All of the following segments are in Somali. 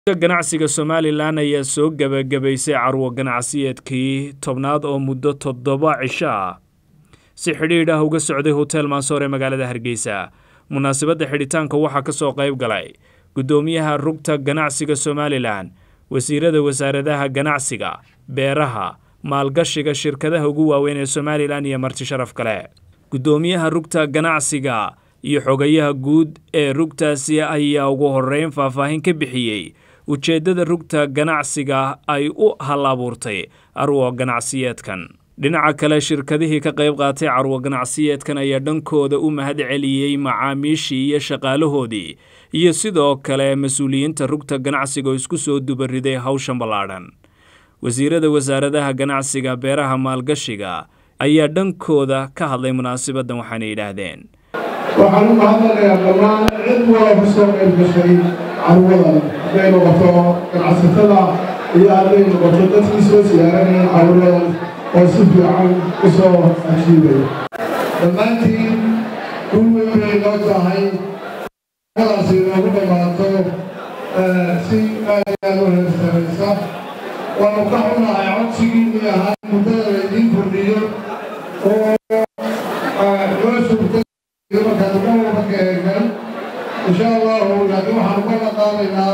ganacsiga somalilan ayaa soo gebagabaysay carwo ganacsiyeedkii tobnaad oo muddo toddoba cisho ah si xidhiidh ah uga socday hotel mansoor ee magaalada hargeysa munaasabadda xidhitaanka waxaa ka soo qayb galay guddoomiyaha rugta ganacsiga somalilan wasiirada wasaaradaha ganacsiga beeraha maalgashiga shirkadaha ugu waaweyn ee somalilan iyo marti sharaf kale guddoomiyaha rugta ganacsiga iyo xogayaha guud ee rugtaasi ayaa ugu horreyn faahfaahin ka bixiyey ujeeddada rugta ganacsiga ay u hal abuurtay carwo ganacsiyeedkan dhinaca kale shirkadihii ka qayb qaatay carwo ganacsiyeedkan ayaa dhankooda u mahad celiyey macaamiishii iyo shaqaalahoodii iyo sidoo kale mas-uuliyiinta rugta ganacsiga oo isku soo dubariday hawshan ballaadhan wasiirada wasaaradaha ganacsiga beeraha maalgashiga ayaa dhankooda ka hadlay munaasabaddan waxaana yidhaahdeen waxaan u mahadnaqayaa dhammaan cid wala ka soo qayb gashay carwadan hadday noqoto ganacsatada iyo hadday noqoto dadkii soo siyaaranaya carwadan oo si fiican u soo ajiibaya dhammaantiin kun weyn bay noo tahay carwadaasi inoogu dhammaato si aad aad u heersanaysa waanu ka xunahay codsigiinii ahaa muddada laydiin kordhiyo oo loo suurta markaad uga ka eegan insha allahu laakiin waxaan uga naqaanaynaa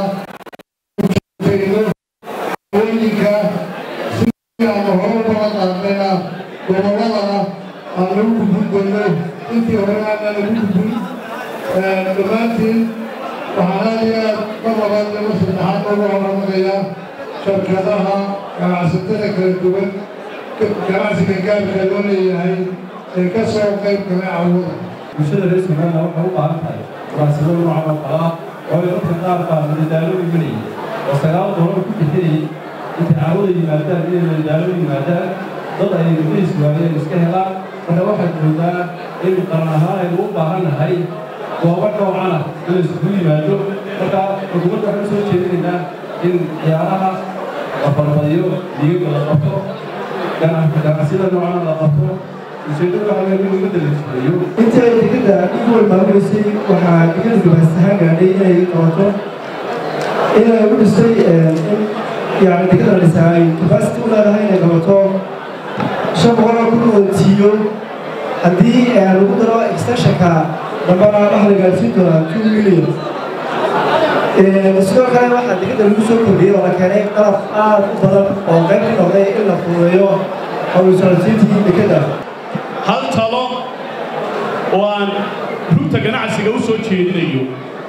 hooyinka sidii aanu hore uga naqaanayna gobolladana aan lagu gudbino intii hore aanan lagu gudbin dhammaantiin waxaan aad iyo aad ka labaad laba saddexaad uga horanaqayaa shirkadaha ganacsatada kala duwan ganacsiga gaarka loo leeyahay ee ka soo qayb galay cawada bulshada reer somaliland waxay u baahan tahay munaasabado noocan oo kale ah oo ay dadka qaar baa madadaalo imanayay oo sagaal doolar ku bixinayay intay carwada yimaadaan inay madadaalo yimaadaan dad ay mudadiis waayeen iska helaan marka waxaad moodaa in qaran ahaan aynu u baahan nahay goobo noocana in la isugu yimaado marka xukuumadda waxaan soo jeedinaynaa in ciyaaraha la balbadiyo digaga la qabto ganacsiyada noocana la qabto inta ay digada ugu walmaamuleysay waxaa digada gabaasahaan gaadhay inay qabato inay u dhistay in yani digada la dhisaa ay capacity u leedahay inay qabato shan boqol oo kun oo tiyo haddii lagu daro extensionka dambana waxa la gaarsiin doonaa two million sidoo kale waxaa digada lagu soo kordhiyey oo la keenay qalab aad u badan oo qayb ka noqday in la fududeeyo howlsocodsiintii dekada hal talo oo aan rugta ganacsiga u soo jeedinayo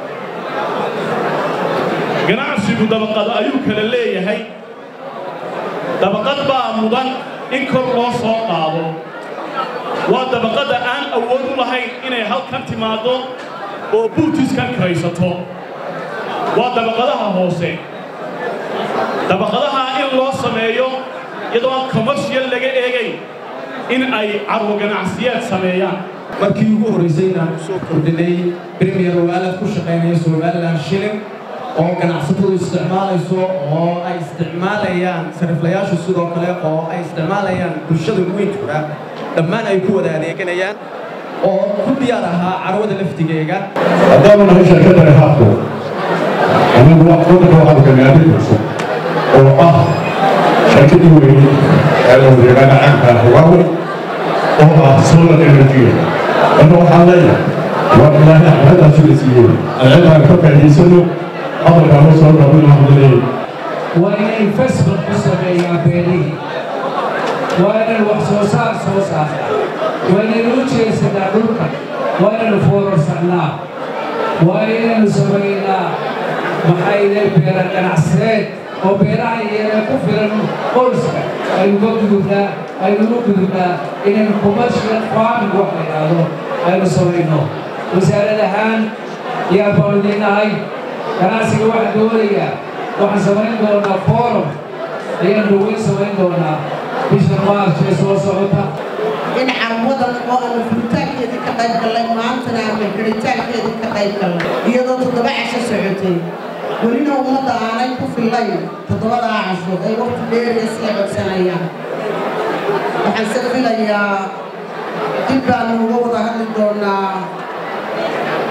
ganacsigu dabaqad ayuu kala leeyahay dabaqad baa mudan in kor loo soo qaado waa dabaqadda aan awood u lahayn inay halkan timaaddo oo buutiskan karaysato waa dabaqadaha hoose dabaqadaha in loo sameeyo iyadoo aan commercial laga eegayn in ay carwo ganacsiyeed sameeyaan markii ugu horraysay inaan u soo kordhinay premier oo aalad ku shaqaynaya somaliland shilling oo ganacsatadu isticmaalayso oo ay isticmaalayaan sariflayaashu sidoo kale oo ay isticmaalayaan bulshada weyntuga dhammaan ay ku wada adeeganayaan oo ku diyaar ahaa carwada laftigeega haddaanu nahay shirkadda haabku anigu wadanka waxaanu kagaaday cusub oo ah shirkadii weyne ee wadagana caanka ah huawei oo ah solar energy marka waxaan leeyahay waa ilaahay axmadaasi la siiyey alcilmaan ka faa'iidaysano hadalkaan u soo dhaabin waxaan leeyahay waa inay investment ku sameeyaan beerihii waa inay wax soo saar soo saartaa waa inaynu u jeesanaa dhulka waa inaynu foorarsanaa waa inaynu samaynaa maxayne beera ganacsireed oo beeraha iyana ku filan qoyska aynuga gudubnaa aynuga gudubnaa inaynu commercial farming wax la yidhaahdo aynu samayno wasaarad ahaan yaa baanu idinnahay ganacsiga waxaan doonayaa waxaan samayn doonaa forum ayaan dhaweyn samayn doonaa bisha maarch ee soo socota in carwadan oo aanu furitaankeedii ka qayb gallay maantana aanu xidhitaankeedii ka qayb gallay iyadoo toddoba casho socotay welina ummadda aanay ku fillayn toddobadaa casho ay waqti dheeriya sii codsanayaan waxaan se filayaa dib baanu uga wada hadli doonaa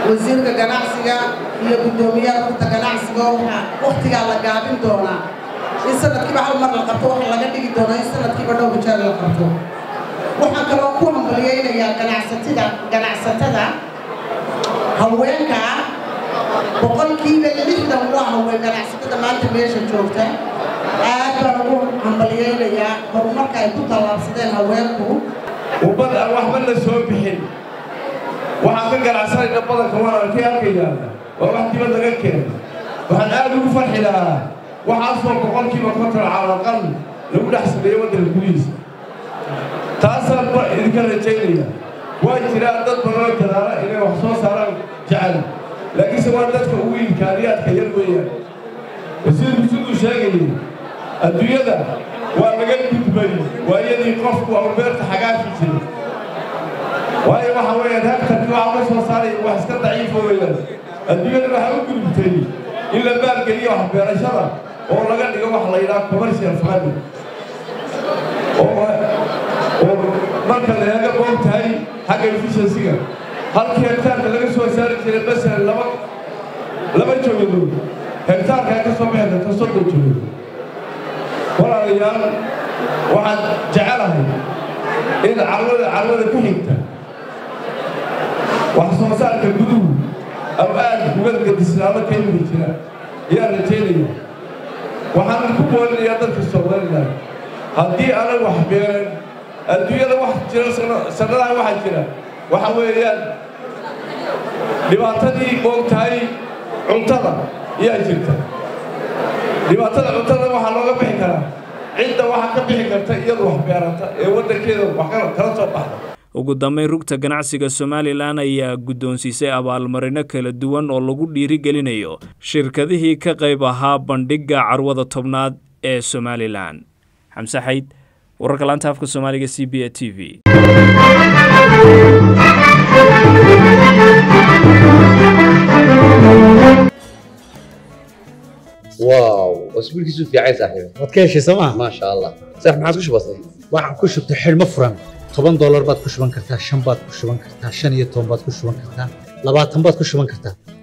wasiirka ganacsiga iyo guddoomiyaha rugta ganacsiga waxaa wakhtigaa la gaabin doonaa in sanadkiiba hal mar la qabto waxa laga dhigi doonaa in sanadkiiba dhowr jeer la qabto waxaan kaloo ku hambaliyaynayaa ganacsatada ganacsatada haweenka ah boqolkiiba lixdan waa haween ganacsatada maanta meesha joogta aad baan ugu hambaliyaynayaa horumarka ay ku tallaabsadeen haweenku ubbad aan waxba la soo bixin waxaan ka ganacsanayna badanka waan arkay halka yaalla waa wax dibad laga keenay waxaan aad ugu farxi lahaa waxaasoo boqolkiiba konton calaqal lagu dhex sameeyo waddanka gudihiisa taasaan ba idinka rajaynaya waa jiraan dad badanoo gadaala inay wax soo saaraan jecel laakiinse waa dadka ugu imkaaniyaadka yar weeyaan wasiirku siduu sheegayay adduunyada waa laga gudbay waayadii qofku au beerta xagaafi jiray waayo waxa weeyaan hektarkii waxa ka soo saaray wax iska daciifo weeyaan adduunyada waxaa u gudubtay in la maalgeliyo wax beerashada oo laga dhigo wax la yidhaha commercial farming oo oo marka la eega boog tahay xagga efficiency-ga halkii hektaarka laga soo saari jiray masalan laba laba joogadood hektaarkaa ka soo bixi karta soddon joogadood walaalayaal waxaan jecelahay in carwada carwada ku xigta wax soo saarka guduhu aw aad uga gadisnaado ka yimi jira ayaan rajaynaya waxaan ku boolinayaa dadka somalilan haddii aanan wax beeran adduunyada wax jira sannadaha waxaa jira waxa weeyaan dhibaatadii moogtahay cuntada ayaa jirta dhibaatada cuntada waxaa looga bixi karaa cidda waxa ka bixi karta iyadu wax beerata ee waddankeeda wax kala soo baxda ugu dambayn rugta ganacsiga somalilan ayaa guddoonsiisay abaalmarino kala duwan oo lagu dhiirigelinayo shirkadihii ka qayb ahaa bandhigga carwada tobnaad ee somalilan xamse xayd wararka laanta afka soomaaliga c b a t v واو اسبوع كيسو في عايز صاحبي waad ka heshay sooma ما شاء الله صح ما عاد كش بسيط waxaan ku shubtay xidhmo furan toban doolar baad ku shuban kartaa shan baad ku shuban kartaa shan iyo toban baad ku shuban kartaa labaatan baad ku shuban kartaa